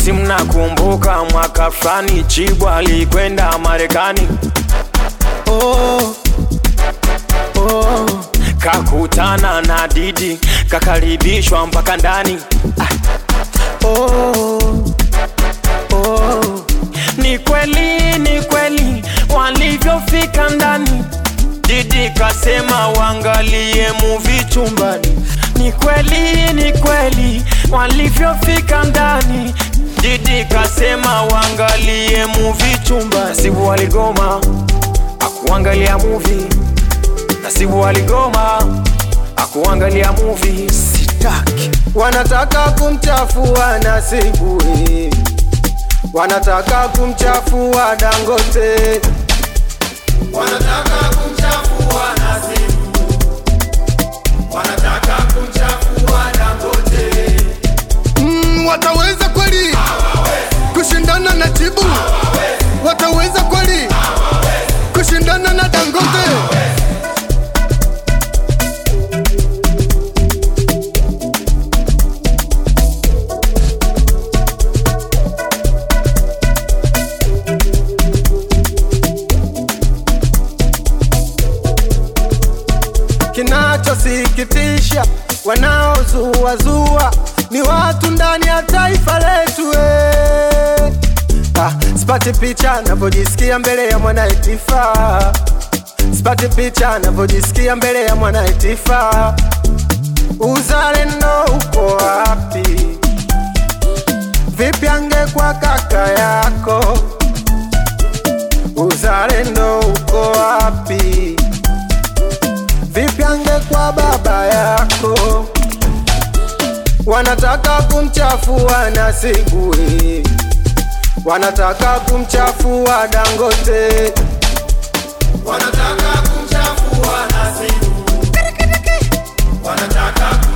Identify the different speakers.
Speaker 1: si mnakumbuka mwaka fulani Chibwa alikwenda Marekani
Speaker 2: oh, oh.
Speaker 1: kakutana na Didi kakaribishwa mpaka ndani
Speaker 2: Oh, oh,
Speaker 1: Ni kweli, ni kweli walivyofika ndani. Didi kasema wangalie movie chumbani. Ni kweli, ni kweli walivyofika ndani. Didi kasema wangalie movie chumbani. Nasibu waligoma akuangalia movie. Nasibu waligoma akuangalia movie. Sitaki
Speaker 2: wanataka kumchafua Nasibu eh. wanataka kumchafua Dangote
Speaker 3: wanataka kumchafua Nasibu, wanataka kumchafua Dangote.
Speaker 4: Mm, wataweza kweli kushindana na Chibu? Wataweza kweli kushindana na Dangote?
Speaker 2: Kinachosikitisha, wanaozuazua ni watu ndani ya taifa letu eh. Ah, sipati picha navyojisikia mbele ya mwanaitifa, sipati picha navyojisikia mbele ya mwanaitifa. Uzalendo uko wapi? Vipi angekuwa kaka yako? Uzalendo uko wapi? Vipi angekuwa baba yako? Wanataka kumchafua Nasibu, eh. wanataka kumchafua Dangote,
Speaker 3: Wanataka kumchafua Nasibu, wanataka